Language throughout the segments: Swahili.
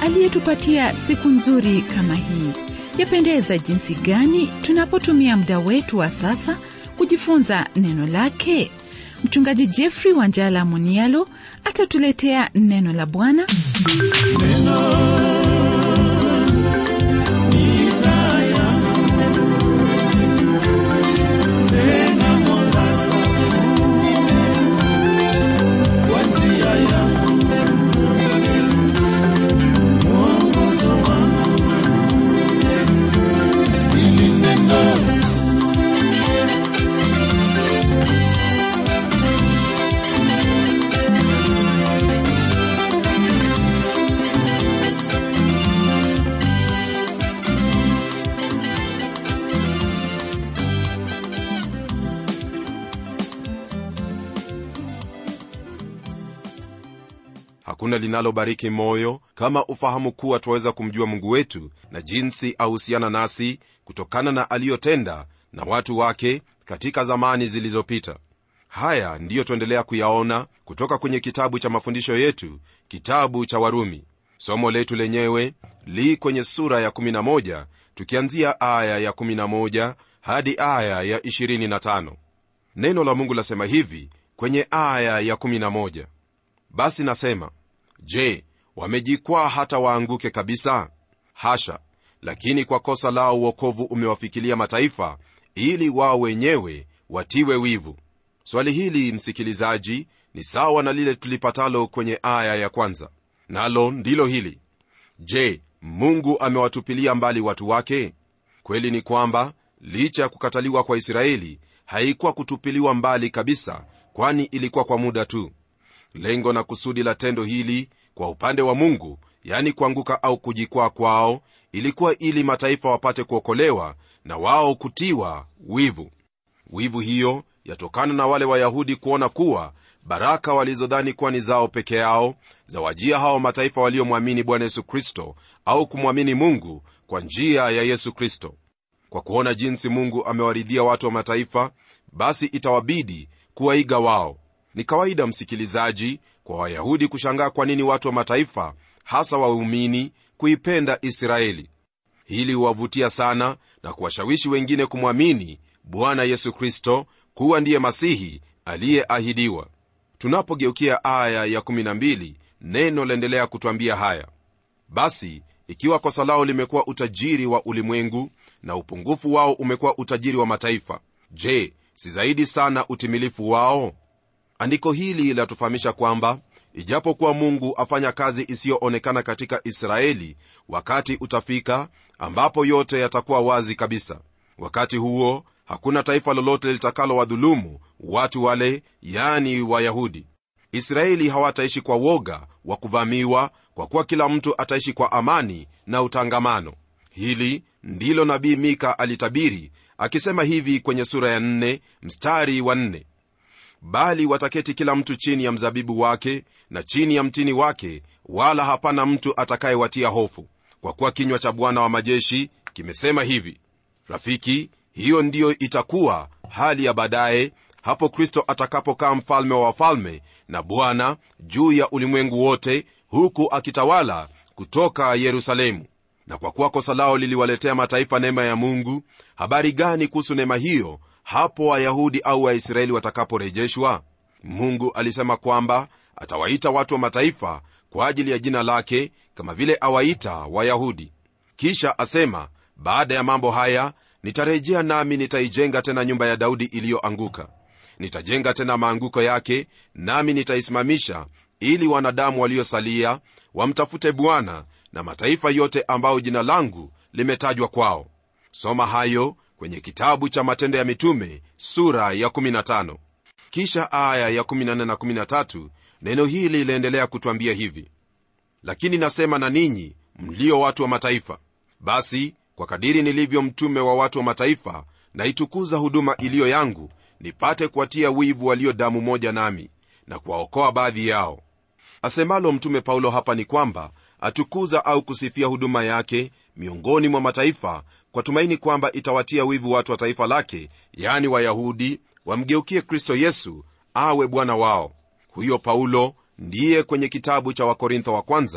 aliyetupatia siku nzuri kama hii. Yapendeza jinsi gani tunapotumia muda wetu wa sasa kujifunza neno lake. Mchungaji Jeffrey Wanjala Munialo atatuletea neno la Bwana. hakuna linalobariki moyo kama ufahamu kuwa twaweza kumjua mungu wetu na jinsi ahusiana nasi kutokana na aliyotenda na watu wake katika zamani zilizopita haya ndiyo tuendelea kuyaona kutoka kwenye kitabu cha mafundisho yetu kitabu cha warumi somo letu lenyewe li kwenye sura ya 11 tukianzia aya ya 11 hadi aya ya 25 neno la mungu lasema hivi kwenye aya ya 11 basi nasema je wamejikwaa hata waanguke kabisa hasha lakini kwa kosa lao uokovu umewafikilia mataifa ili wao wenyewe watiwe wivu swali hili msikilizaji ni sawa na lile tulipatalo kwenye aya ya kwanza nalo ndilo hili je mungu amewatupilia mbali watu wake kweli ni kwamba licha ya kukataliwa kwa israeli haikuwa kutupiliwa mbali kabisa kwani ilikuwa kwa muda tu lengo na kusudi la tendo hili kwa upande wa mungu yani kuanguka au kujikwaa kwao ilikuwa ili mataifa wapate kuokolewa na wao kutiwa wivu wivu hiyo yatokana na wale wayahudi kuona kuwa baraka walizodhani kuwa ni zao peke yao zawajia hao mataifa waliomwamini bwana yesu kristo au kumwamini mungu kwa njia ya yesu kristo kwa kuona jinsi mungu amewaridhia watu wa mataifa basi itawabidi kuwaiga wao ni kawaida msikilizaji kwa wayahudi kushangaa kwa nini watu wa mataifa hasa waumini kuipenda israeli hili huwavutia sana na kuwashawishi wengine kumwamini bwana yesu kristo kuwa ndiye masihi aliyeahidiwa tunapogeukia aya ya 12 neno laendelea kutwambia haya basi ikiwa kosa lao limekuwa utajiri wa ulimwengu na upungufu wao umekuwa utajiri wa mataifa je si zaidi sana utimilifu wao andiko hili latufahamisha kwamba ijapokuwa mungu afanya kazi isiyoonekana katika israeli wakati utafika ambapo yote yatakuwa wazi kabisa wakati huo hakuna taifa lolote litakalowadhulumu watu wale yani wayahudi israeli hawataishi kwa woga wa kuvamiwa kwa kuwa kila mtu ataishi kwa amani na utangamano hili ndilo nabii mika alitabiri akisema hivi kwenye sura ya 4 mstari wa 4 bali wataketi kila mtu chini ya mzabibu wake na chini ya mtini wake wala hapana mtu atakayewatia hofu kwa kuwa kinywa cha bwana wa majeshi kimesema hivi rafiki hiyo ndiyo itakuwa hali ya baadaye hapo kristo atakapokaa mfalme wa wafalme na bwana juu ya ulimwengu wote huku akitawala kutoka yerusalemu na kwa kuwa kosa lao liliwaletea mataifa neema ya mungu habari gani kuhusu neema hiyo hapo wayahudi au waisraeli watakaporejeshwa mungu alisema kwamba atawaita watu wa mataifa kwa ajili ya jina lake kama vile awaita wayahudi kisha asema baada ya mambo haya nitarejea nami nitaijenga tena nyumba ya daudi iliyoanguka nitajenga tena maanguko yake nami nitaisimamisha ili wanadamu waliosalia wamtafute bwana na mataifa yote ambayo jina langu limetajwa kwao soma hayo kwenye kitabu cha matendo ya mitume sura ya 15 kisha aya ya 14 na 13 neno hili liliendelea kutwambia hivi lakini nasema na ninyi mlio watu wa mataifa basi kwa kadiri nilivyo mtume wa watu wa mataifa naitukuza huduma iliyo yangu nipate kuwatia wivu walio damu moja nami na kuwaokoa baadhi yao asemalo mtume paulo hapa ni kwamba atukuza au kusifia huduma yake miongoni mwa mataifa kwa tumaini kwamba itawatia wivu watu wa taifa lake yaani wayahudi wamgeukie kristo yesu awe bwana wao huyo paulo ndiye kwenye kitabu cha wakorintho wa kwanza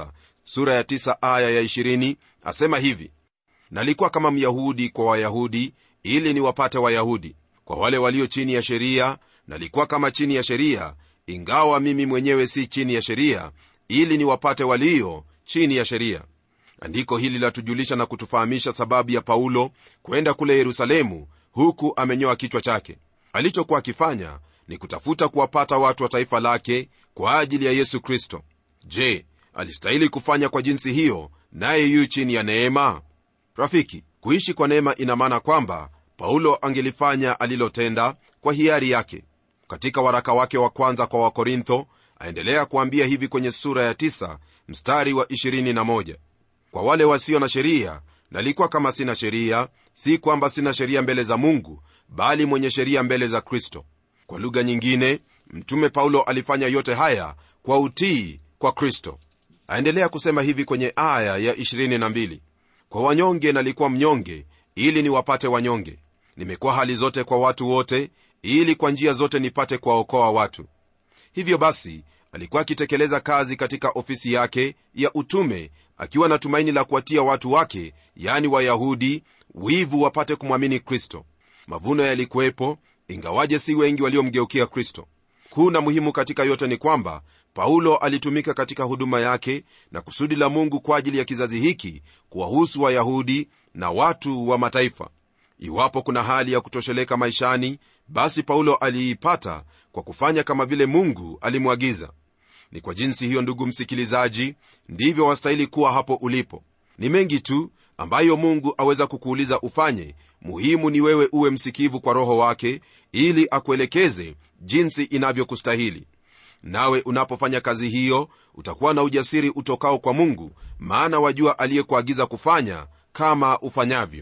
sura ya 9 aya ya 20 asema hivi nalikuwa kama myahudi kwa wayahudi ili niwapate wayahudi kwa wale walio chini ya sheria nalikuwa kama chini ya sheria ingawa mimi mwenyewe si chini ya sheria ili niwapate walio chini ya sheria andiko hili latujulisha na kutufahamisha sababu ya paulo kwenda kule yerusalemu huku amenyoa kichwa chake alichokuwa akifanya ni kutafuta kuwapata watu wa taifa lake kwa ajili ya yesu kristo je alistahili kufanya kwa jinsi hiyo naye yu chini ya neema rafiki kuishi kwa neema ina maana kwamba paulo angelifanya alilotenda kwa hiari yake katika waraka wake wa kwanza kwa wakorintho aendelea kuambia hivi kwenye sura ya 9 mstari wa 21 kwa wale wasio na sheria nalikuwa kama sina sheria si kwamba sina sheria mbele za mungu bali mwenye sheria mbele za kristo kwa lugha nyingine mtume paulo alifanya yote haya kwa utii kwa kristo aendelea kusema hivi kwenye aya ya 22 kwa wanyonge nalikuwa mnyonge ili niwapate wanyonge nimekuwa hali zote kwa watu wote ili kwa njia zote nipate kuwaokoa watu hivyo basi alikuwa akitekeleza kazi katika ofisi yake ya utume akiwa na tumaini la kuwatia watu wake yani wayahudi wivu wapate kumwamini kristo mavuno yalikuwepo ingawaje si wengi waliomgeukia kristo kuu na muhimu katika yote ni kwamba paulo alitumika katika huduma yake na kusudi la mungu kwa ajili ya kizazi hiki kuwahusu wayahudi na watu wa mataifa iwapo kuna hali ya kutosheleka maishani basi paulo aliipata kwa kufanya kama vile mungu alimwagiza ni kwa jinsi hiyo ndugu msikilizaji ndivyo wastahili kuwa hapo ulipo ni mengi tu ambayo mungu aweza kukuuliza ufanye muhimu ni wewe uwe msikivu kwa roho wake ili akuelekeze jinsi inavyokustahili nawe unapofanya kazi hiyo utakuwa na ujasiri utokao kwa mungu maana wajua aliyekuagiza kufanya kama ufanyavyo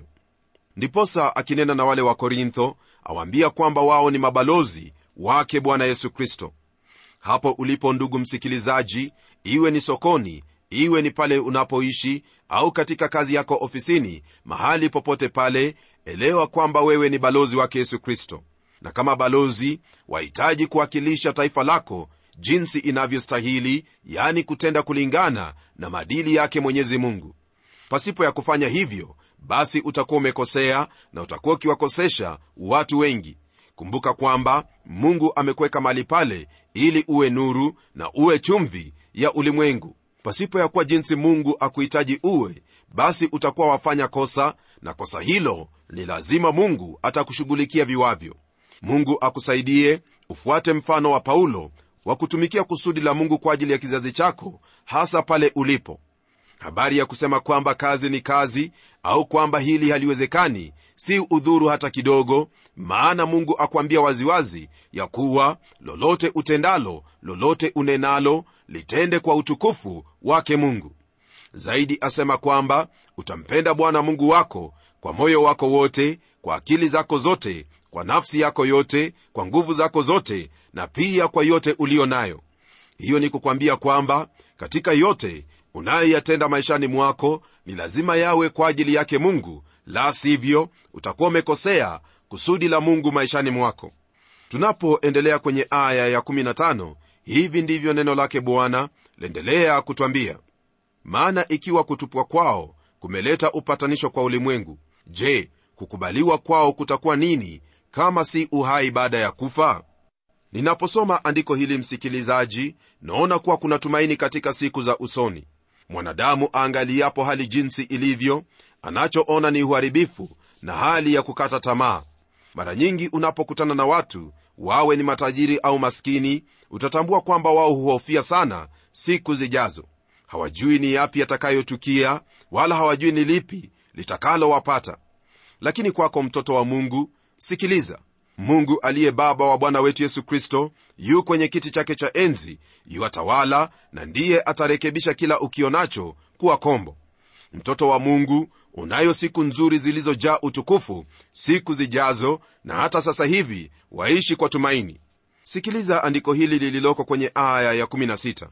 ndiposa akinena na wale wa korintho awaambia kwamba wao ni mabalozi wake bwana yesu kristo hapo ulipo ndugu msikilizaji iwe ni sokoni iwe ni pale unapoishi au katika kazi yako ofisini mahali popote pale elewa kwamba wewe ni balozi wake yesu kristo na kama balozi wahitaji kuwakilisha taifa lako jinsi inavyostahili yani kutenda kulingana na maadili yake mwenyezi mungu pasipo ya kufanya hivyo basi utakuwa umekosea na utakuwa ukiwakosesha watu wengi kumbuka kwamba mungu amekuweka mahali pale ili uwe nuru na uwe chumvi ya ulimwengu pasipo ya kuwa jinsi mungu akuhitaji uwe basi utakuwa wafanya kosa na kosa hilo ni lazima mungu atakushughulikia viwavyo mungu akusaidie ufuate mfano wa paulo wa kutumikia kusudi la mungu kwa ajili ya kizazi chako hasa pale ulipo habari ya kusema kwamba kazi ni kazi au kwamba hili haliwezekani si udhuru hata kidogo maana mungu akwambia waziwazi ya kuwa lolote utendalo lolote unenalo litende kwa utukufu wake mungu zaidi asema kwamba utampenda bwana mungu wako kwa moyo wako wote kwa akili zako zote kwa nafsi yako yote kwa nguvu zako zote na pia kwa yote uliyo nayo hiyo ni kukwambia kwamba katika yote unayoyatenda maishani mwako ni lazima yawe kwa ajili yake mungu la sivyo utakuwa umekosea kusudi la mungu maishani mwako tunapoendelea kwenye aya ya15 hivi ndivyo neno lake bwana laendelea kutwambia maana ikiwa kutupwa kwao kumeleta upatanisho kwa ulimwengu je kukubaliwa kwao kutakuwa nini kama si uhai baada ya kufa ninaposoma andiko hili msikilizaji naona kuwa kuna tumaini katika siku za usoni mwanadamu aangaliapo hali jinsi ilivyo anachoona ni uharibifu na hali ya kukata tamaa mara nyingi unapokutana na watu wawe ni matajiri au maskini utatambua kwamba wao huhofia sana siku zijazo hawajui ni yapi yatakayotukia wala hawajui ni lipi litakalowapata lakini kwako mtoto wa mungu sikiliza mungu aliye baba wa bwana wetu yesu kristo yu kwenye kiti chake cha enzi yuatawala na ndiye atarekebisha kila ukionacho kuwa kombo mtoto wa mungu unayo siku nzuri zilizojaa utukufu siku zijazo na hata sasa hivi waishi kwa tumaini sikiliza andiko hili lililoko kwenye aya ya16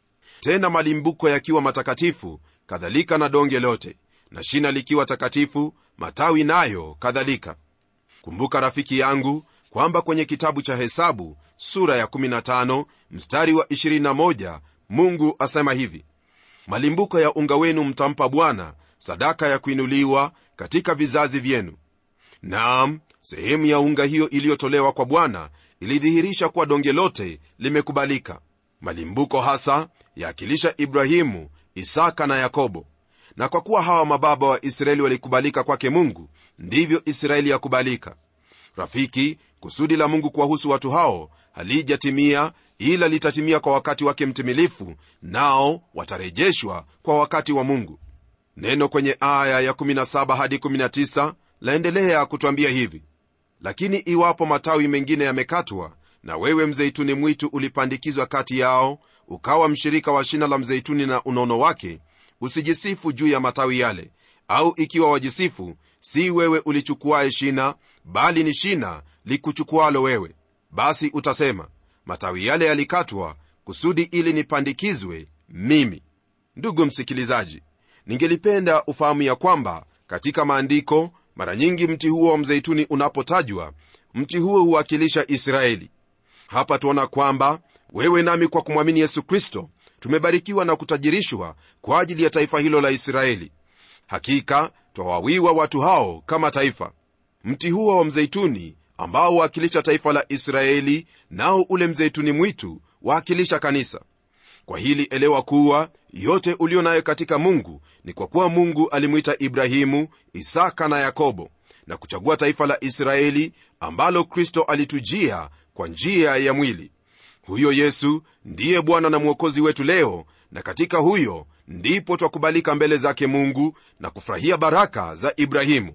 tena malimbuko yakiwa matakatifu kadhalika na donge lote na shina likiwa takatifu matawi nayo kadhalika kumbuka rafiki yangu kwamba kwenye kitabu cha hesabu sura ya 15 mstari wa 21 mungu asema hivi malimbuko ya unga wenu mtampa bwana sadaka ya kuinuliwa katika vizazi vyenu naam sehemu ya unga hiyo iliyotolewa kwa bwana ilidhihirisha kuwa donge lote limekubalika malimbuko hasa yaakilisha ibrahimu isaka na yakobo na kwa kuwa hawa mababa wa israeli walikubalika kwake mungu ndivyo israeli yakubalika rafiki kusudi la mungu kuwahusu watu hao halijatimia ila litatimia kwa wakati wake mtimilifu nao watarejeshwa kwa wakati wa mungu neno kwenye aya ya17 hadi 19 laendelea kutwambia hivi lakini iwapo matawi mengine yamekatwa na wewe mzeituni mwitu ulipandikizwa kati yao ukawa mshirika wa shina la mzeituni na unono wake usijisifu juu ya matawi yale au ikiwa wajisifu si wewe ulichukuaye shina bali ni shina likuchukualo wewe basi utasema matawi yale yalikatwa kusudi ili nipandikizwe mimi ndugu msikilizaji ningelipenda ufahamu ya kwamba katika maandiko mara nyingi mti huo wa mzeituni unapotajwa mti huo huwakilisha israeli hapa tuona kwamba wewe nami kwa kumwamini yesu kristo tumebarikiwa na kutajirishwa kwa ajili ya taifa hilo la israeli hakika twawawiwa watu hao kama taifa mti huo wa mzeituni ambao huwakilisha taifa la israeli nao ule mzeituni mwitu waakilisha kanisa kwa hili elewa kuwa yote ulio nayo katika mungu ni kwa kuwa mungu alimwita ibrahimu isaka na yakobo na kuchagua taifa la israeli ambalo kristo alitujia kwa njia ya mwili huyo yesu ndiye bwana na mwokozi wetu leo na katika huyo ndipo twakubalika mbele zake mungu na kufurahia baraka za ibrahimu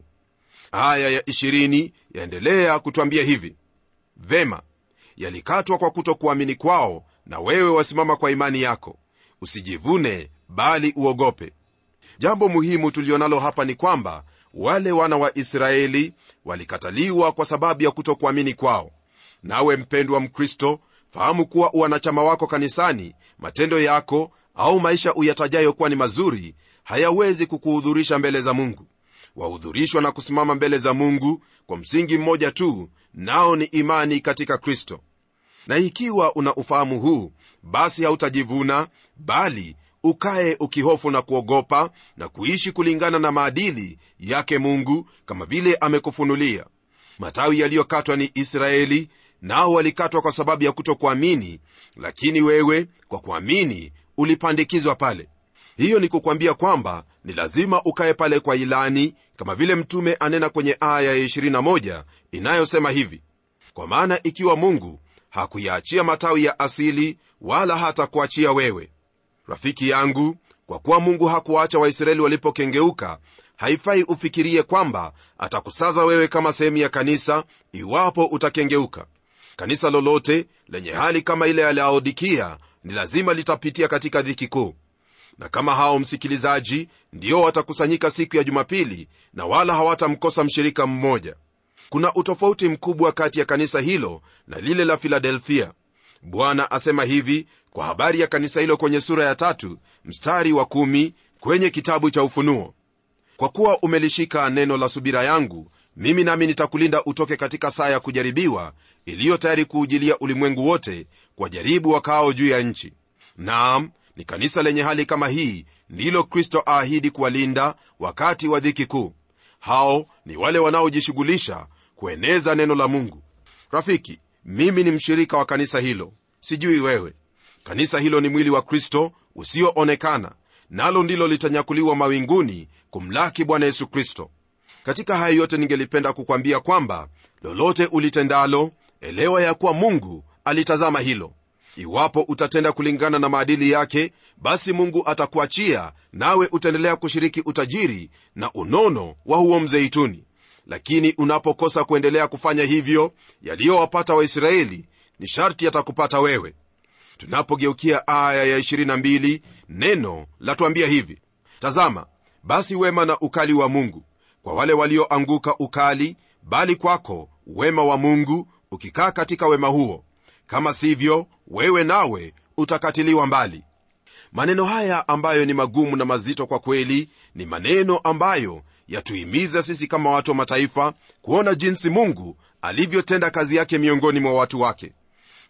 aya ya 20 yaendelea kutwambia hivi vema yalikatwa kwa kutokuamini kwao na wewe wasimama kwa imani yako usijivune bali uogope jambo muhimu tulionalo hapa ni kwamba wale wana wa israeli walikataliwa kwa sababu ya kutokuamini kwao nawe mpendwa mkristo fahamu kuwa uwanachama wako kanisani matendo yako au maisha uyatajayo kuwa ni mazuri hayawezi kukuhudhurisha mbele za mungu wahudhurishwa na kusimama mbele za mungu kwa msingi mmoja tu nao ni imani katika kristo na ikiwa una ufahamu huu basi hautajivuna bali ukaye ukihofu na kuogopa na kuishi kulingana na maadili yake mungu kama vile amekufunulia matawi yaliyokatwa ni israeli nao walikatwa kwa sababu ya kutokuamini lakini wewe kwa kuamini ulipandikizwa pale hiyo ni kukwambia kwamba ni lazima ukaye pale kwa ilani kama vile mtume anena kwenye aya ya 21 inayosema hivi kwa maana ikiwa mungu hakuyaachia matawi ya asili wala hata kuachia wewe rafiki yangu kwa kuwa mungu hakuwaacha waisraeli walipokengeuka haifai ufikirie kwamba atakusaza wewe kama sehemu ya kanisa iwapo utakengeuka kanisa lolote lenye hali kama ile ya laodikia ni lazima litapitia katika dhiki kuu na kama hao msikilizaji ndio watakusanyika siku ya jumapili na wala hawatamkosa mshirika mmoja kuna utofauti mkubwa kati ya kanisa hilo na lile la filadelfia bwana asema hivi kwa habari ya kanisa hilo kwenye sura ya tatu mstari wa kumi kwenye kitabu cha ufunuo kwa kuwa umelishika neno la subira yangu mimi nami nitakulinda utoke katika saa ya kujaribiwa iliyo tayari kuujilia ulimwengu wote kwa jaribu wakaao juu ya nchi naam ni kanisa lenye hali kama hii ndilo kristo aahidi kuwalinda wakati wa dhiki kuu hao ni wale wanaojishughulisha kueneza neno la mungu rafiki mimi ni mshirika wa kanisa hilo sijui wewe kanisa hilo ni mwili wa kristo usioonekana nalo ndilo litanyakuliwa mawinguni kumlaki bwana yesu kristo katika hayo yote ningelipenda kukwambia kwamba lolote ulitendalo elewa ya kuwa mungu alitazama hilo iwapo utatenda kulingana na maadili yake basi mungu atakuachia nawe utaendelea kushiriki utajiri na unono wa huo mzeituni lakini unapokosa kuendelea kufanya hivyo yaliyowapata waisraeli ni sharti yatakupata wewe tunapogeukia aya ya 22 neno latuambia hivi tazama basi wema na ukali wa mungu kwa wale walioanguka ukali bali kwako wema wa mungu ukikaa katika wema huo kama sivyo wewe nawe utakatiliwa mbali maneno haya ambayo ni magumu na mazito kwa kweli ni maneno ambayo yatuhimiza sisi kama watu wa mataifa kuona jinsi mungu alivyotenda kazi yake miongoni mwa watu wake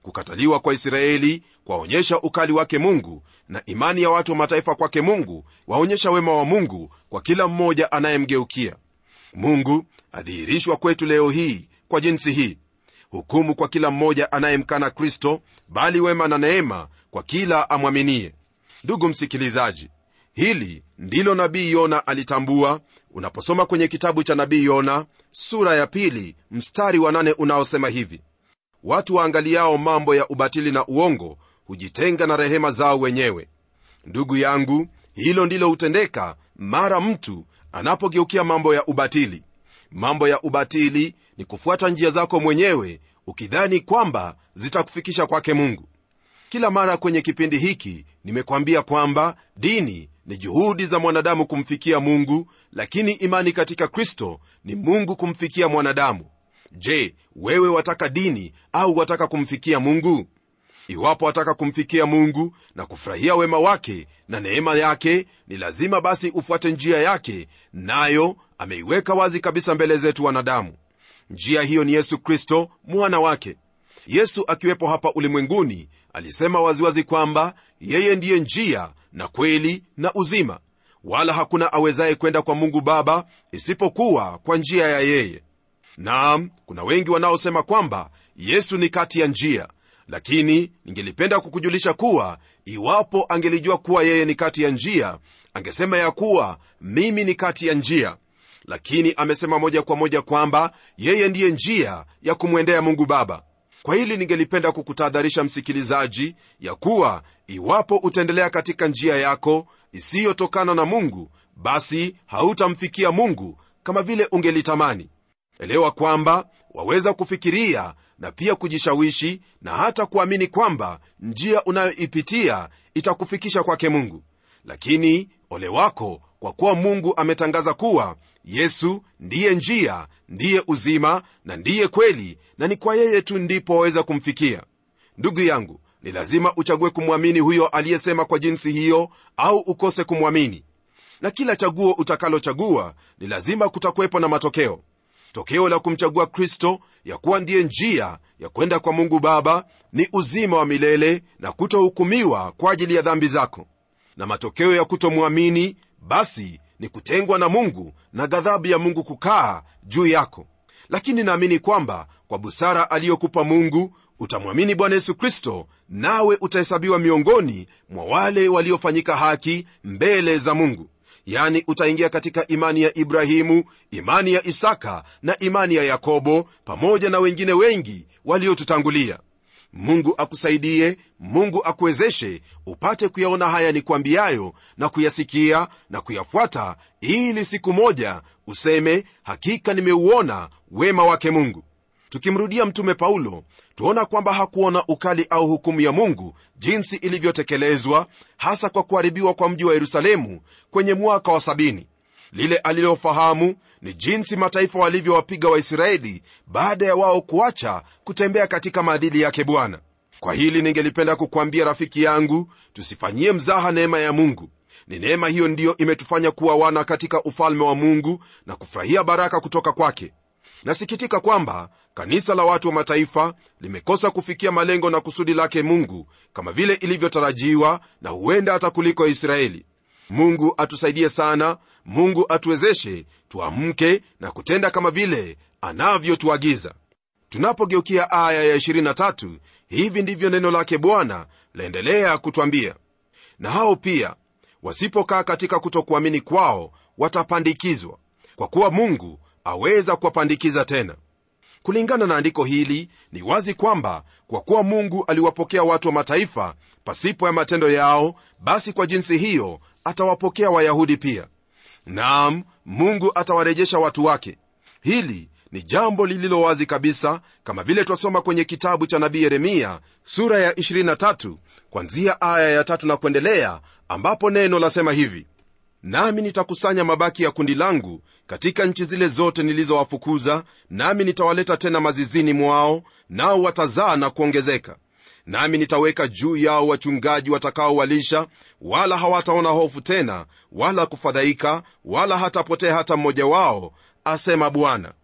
kukataliwa kwa israeli kwaonyesha ukali wake mungu na imani ya watu wa mataifa kwake mungu waonyesha wema wa mungu kwa kila mmoja anayemgeukia mungu adhihirishwa kwetu leo hii kwa jinsi hii hukumu kwa kila mmoja anayemkana kristo bali wema na neema kwa kila amwaminie ndugu msikilizaji hili ndilo nabii yona alitambua unaposoma kwenye kitabu cha nabii yona sura ya pili mstari wa nane unaosema hivi watu waangaliao mambo ya ubatili na uongo hujitenga na rehema zao wenyewe ndugu yangu hilo ndilo hutendeka mara mtu anapogeukia mambo ya ubatili mambo ya ubatili ni kufuata njia zako mwenyewe ukidhani kwamba zitakufikisha kwake mungu kila mara kwenye kipindi hiki nimekwambia kwamba dini ni juhudi za mwanadamu kumfikia mungu lakini imani katika kristo ni mungu kumfikia mwanadamu je wewe wataka dini au wataka kumfikia mungu iwapo wataka kumfikia mungu na kufurahia wema wake na neema yake ni lazima basi ufuate njia yake nayo ameiweka wazi kabisa mbele zetu wanadamu njia hiyo ni yesu kristo mwana wake yesu akiwepo hapa ulimwenguni alisema waziwazi kwamba yeye ndiye njia na kweli na uzima wala hakuna awezaye kwenda kwa mungu baba isipokuwa kwa njia ya yeye naam kuna wengi wanaosema kwamba yesu ni kati ya njia lakini ningelipenda kukujulisha kuwa iwapo angelijua kuwa yeye ni kati ya njia angesema ya kuwa mimi ni kati ya njia lakini amesema moja kwa moja kwamba yeye ndiye njia ya kumwendea mungu baba kwa hili ningelipenda kukutahadharisha msikilizaji ya kuwa iwapo utaendelea katika njia yako isiyotokana na mungu basi hautamfikia mungu kama vile ungelitamani elewa kwamba waweza kufikiria na pia kujishawishi na hata kuamini kwamba njia unayoipitia itakufikisha kwake mungu lakini ole wako kwa kuwa mungu ametangaza kuwa yesu ndiye njia ndiye uzima na ndiye kweli na ni kwa yeye tu ndipo waweza kumfikia ndugu yangu ni lazima uchague kumwamini huyo aliyesema kwa jinsi hiyo au ukose kumwamini na kila chaguo utakalochagua ni lazima kutakuwepo na matokeo tokeo la kumchagua kristo ya kuwa ndiye njia ya kwenda kwa mungu baba ni uzima wa milele na kutohukumiwa kwa ajili ya dhambi zako na matokeo ya kutomwamini basi ni kutengwa na mungu na ghadhabu ya mungu kukaa juu yako lakini naamini kwamba kwa busara aliyokupa mungu utamwamini bwana yesu kristo nawe utahesabiwa miongoni mwa wale waliofanyika haki mbele za mungu yani utaingia katika imani ya ibrahimu imani ya isaka na imani ya yakobo pamoja na wengine wengi waliotutangulia mungu akusaidie mungu akuwezeshe upate kuyaona haya ni kwambiayo na kuyasikia na kuyafuata ili siku moja useme hakika nimeuona wema wake mungu tukimrudia mtume paulo tuona kwamba hakuona ukali au hukumu ya mungu jinsi ilivyotekelezwa hasa kwa kuharibiwa kwa mji wa yerusalemu kwenye mwaka wa sabini lile alilofahamu ni jinsi mataifa walivyowapiga waisraeli baada ya wao kuacha kutembea katika maadili yake bwana kwa hili ningelipenda kukwambia rafiki yangu tusifanyie mzaha neema ya mungu ni neema hiyo ndiyo imetufanya kuwa wana katika ufalme wa mungu na kufurahia baraka kutoka kwake nasikitika kwamba kanisa la watu wa mataifa limekosa kufikia malengo na kusudi lake mungu kama vile ilivyotarajiwa na huenda hata kuliko israeli mungu atusaidie sana mungu atuwezeshe tuamke na kutenda kama vile anavyotuagiza tunapogeukia aya ya 23 hivi ndivyo neno lake bwana laendelea kutwambia na hao pia wasipokaa katika kutokuamini kwao watapandikizwa kwa kuwa mungu aweza kuwapandikiza tena kulingana na andiko hili ni wazi kwamba kwa kuwa mungu aliwapokea watu wa mataifa pasipo ya matendo yao basi kwa jinsi hiyo atawapokea wayahudi pia naam mungu atawarejesha watu wake hili ni jambo lililo wazi kabisa kama vile twasoma kwenye kitabu cha nabii yeremia sura ya 23 kwanzia aya ya tatu na kuendelea ambapo neno lasema hivi nami nitakusanya mabaki ya kundi langu katika nchi zile zote nilizowafukuza nami nitawaleta tena mazizini mwao nao watazaa na kuongezeka nami nitaweka juu yao wachungaji watakaowalisha wala hawataona hofu tena wala kufadhaika wala hatapotea hata mmoja wao asema bwana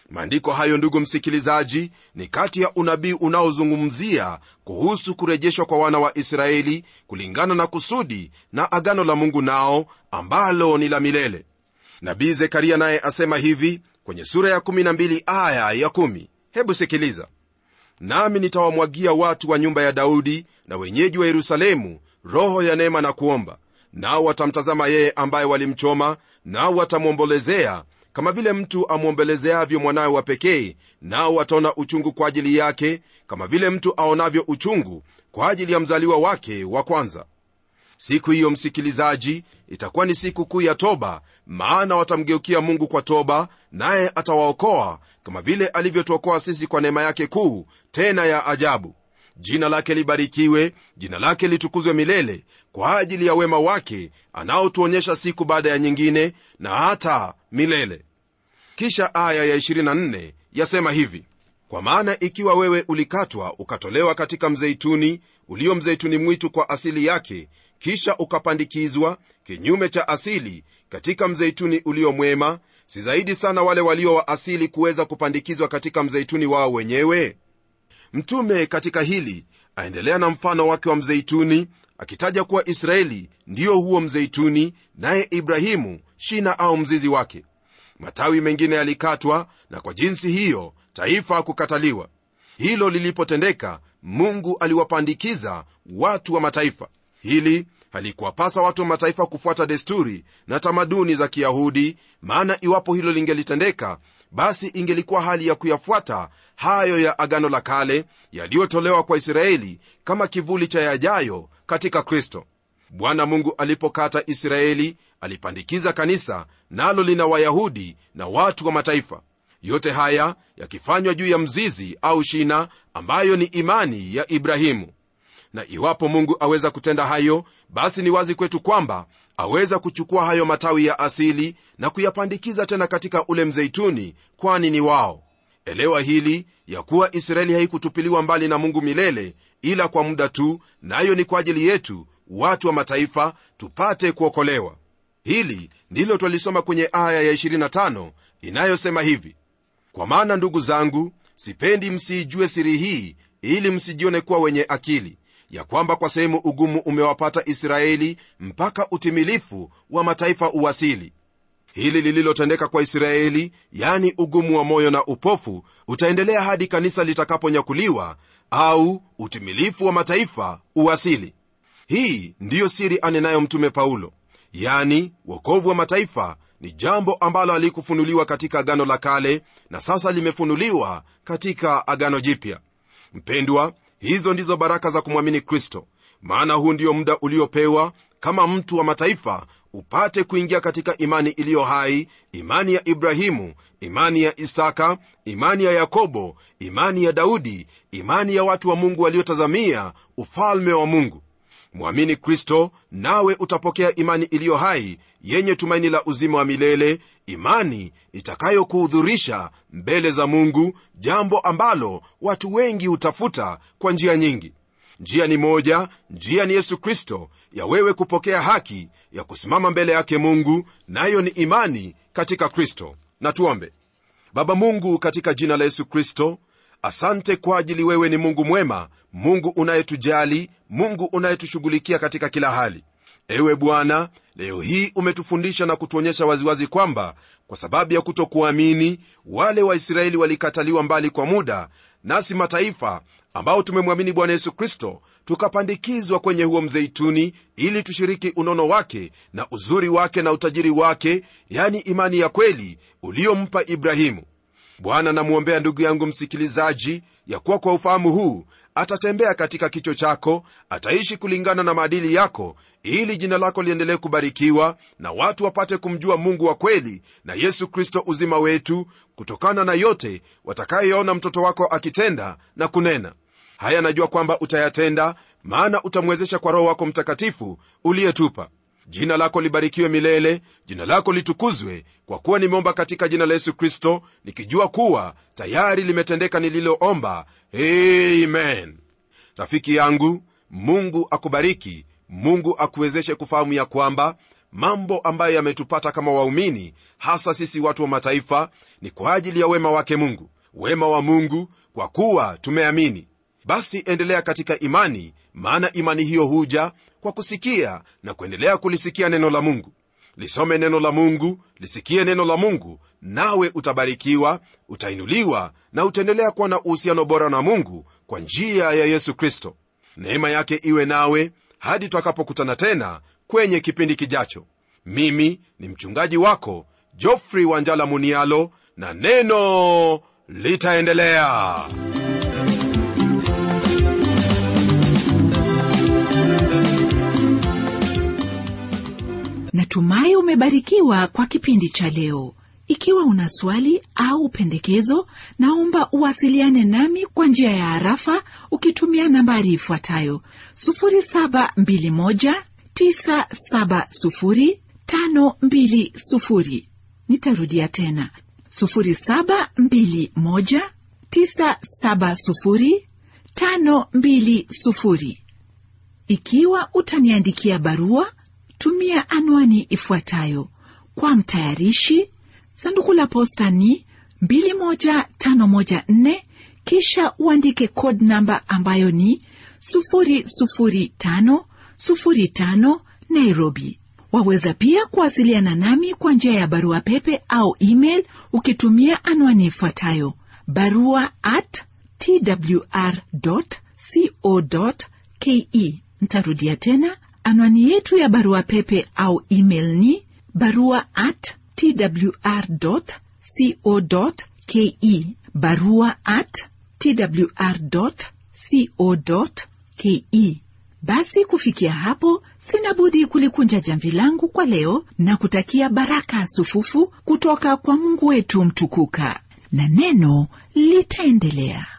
maandiko hayo ndugu msikilizaji ni kati ya unabii unaozungumzia kuhusu kurejeshwa kwa wana wa israeli kulingana na kusudi na agano la mungu nao ambalo ni la milele nabii zekaria naye asema hivi kwenye sura ya 12 aya ya 1 hebu sikiliza nami nitawamwagia watu wa nyumba ya daudi na wenyeji wa yerusalemu roho ya neema na kuomba nao watamtazama yeye ambaye walimchoma nao watamwombolezea kama vile mtu amwombelezeavyo mwanawe wa pekee nao wataona uchungu kwa ajili yake kama vile mtu aonavyo uchungu kwa ajili ya mzaliwa wake wa kwanza siku hiyo msikilizaji itakuwa ni siku kuu ya toba maana watamgeukia mungu kwa toba naye atawaokoa kama vile alivyotuokoa sisi kwa neema yake kuu tena ya ajabu jina lake libarikiwe jina lake litukuzwe milele kwa ajili ya wema wake anaotuonyesha siku baada ya nyingine na hata milele kisha aya ya 24 yasema hivi kwa maana ikiwa wewe ulikatwa ukatolewa katika mzeituni ulio mzeituni mwitu kwa asili yake kisha ukapandikizwa kinyume cha asili katika mzeituni ulio mwema si zaidi sana wale walio wa asili kuweza kupandikizwa katika mzeituni wao wenyewe mtume katika hili aendelea na mfano wake wa mzeituni akitaja kuwa israeli ndiyo huo mzeituni naye ibrahimu shina au mzizi wake matawi mengine yalikatwa na kwa jinsi hiyo taifa kukataliwa hilo lilipotendeka mungu aliwapandikiza watu wa mataifa hili halikuwapasa watu wa mataifa kufuata desturi na tamaduni za kiyahudi maana iwapo hilo lingelitendeka basi ingelikuwa hali ya kuyafuata hayo ya agano la kale yaliyotolewa kwa israeli kama kivuli cha yajayo katika kristo bwana mungu alipokata israeli alipandikiza kanisa nalo lina wayahudi na watu wa mataifa yote haya yakifanywa juu ya mzizi au shina ambayo ni imani ya ibrahimu na iwapo mungu aweza kutenda hayo basi ni wazi kwetu kwamba aweza kuchukua hayo matawi ya asili na kuyapandikiza tena katika ule mzeituni kwani ni wao elewa hili ya kuwa israeli haikutupiliwa mbali na mungu milele ila kwa muda tu nayo na ni kwa ajili yetu watu wa mataifa tupate kuokolewa hili ndilo twalisoma kwenye aya ya 25 inayosema hivi kwa maana ndugu zangu sipendi msiijue siri hii ili msijione kuwa wenye akili ya kwamba kwa sehemu ugumu umewapata israeli mpaka utimilifu wa mataifa uwasili hili lililotendeka kwa israeli yani ugumu wa moyo na upofu utaendelea hadi kanisa litakaponyakuliwa au utimilifu wa mataifa uwasili hii ndiyo siri anenayo mtume paulo yani wokovu wa mataifa ni jambo ambalo alikufunuliwa katika agano la kale na sasa limefunuliwa katika agano jipya mpendwa hizo ndizo baraka za kumwamini kristo maana huu ndio muda uliopewa kama mtu wa mataifa upate kuingia katika imani iliyo hai imani ya ibrahimu imani ya isaka imani ya yakobo imani ya daudi imani ya watu wa mungu waliotazamia ufalme wa mungu mwamini kristo nawe utapokea imani iliyo hai yenye tumaini la uzima wa milele imani itakayokuhudhurisha mbele za mungu jambo ambalo watu wengi hutafuta kwa njia nyingi njia ni moja njia ni yesu kristo ya wewe kupokea haki ya kusimama mbele yake mungu nayo ni imani katika kristo na tuombe baba mungu katika jina la yesu kristo asante kwa ajili wewe ni mungu mwema mungu unayetujali mungu unayetushughulikia katika kila hali ewe bwana leo hii umetufundisha na kutuonyesha waziwazi kwamba kwa sababu ya kutokuamini wale waisraeli walikataliwa mbali kwa muda nasi mataifa ambao tumemwamini bwana yesu kristo tukapandikizwa kwenye huo mzeituni ili tushiriki unono wake na uzuri wake na utajiri wake yani imani ya kweli uliompa ibrahimu bwana namwombea ndugu yangu msikilizaji ya kuwa kwa ufahamu huu atatembea katika kicho chako ataishi kulingana na maadili yako ili jina lako liendelee kubarikiwa na watu wapate kumjua mungu wa kweli na yesu kristo uzima wetu kutokana na yote watakayoona mtoto wako akitenda na kunena haya najua kwamba utayatenda maana utamwezesha kwa roho wako mtakatifu uliyetupa jina lako libarikiwe milele jina lako litukuzwe kwa kuwa nimeomba katika jina la yesu kristo nikijua kuwa tayari limetendeka nililoomba amen rafiki yangu mungu akubariki mungu akuwezeshe kufahamu ya kwamba mambo ambayo yametupata kama waumini hasa sisi watu wa mataifa ni kwa ajili ya wema wake mungu wema wa mungu kwa kuwa tumeamini basi endelea katika imani maana imani hiyo huja kwa kusikia na kuendelea kulisikia neno la mungu lisome neno la mungu lisikie neno la mungu nawe utabarikiwa utainuliwa na utaendelea kuwa na uhusiano bora na mungu kwa njia ya yesu kristo neema yake iwe nawe hadi twakapokutana tena kwenye kipindi kijacho mimi ni mchungaji wako jofrey wanjala munialo na neno litaendelea natumai umebarikiwa kwa kipindi cha leo ikiwa una swali au pendekezo naomba uwasiliane nami kwa njia ya harafa ukitumia nambari ifuatayo 721970520 nitarudia tena 721970520 ikiwa utaniandikia barua tumia anwani ifuatayo kwa mtayarishi sanduku la posta ni 21514 kisha uandike code namba ambayo ni 00505 nairobi waweza pia kuwasiliana nami kwa njia ya barua pepe au email ukitumia anwani ifuatayo barua at twr co ke ntarudia tena anwani yetu ya barua pepe au email ni barua at twr co ke barua at twr co ke basi kufikia hapo sina budi kulikunja jamvi langu kwa leo na kutakia baraka sufufu kutoka kwa mungu wetu mtukuka na neno litaendelea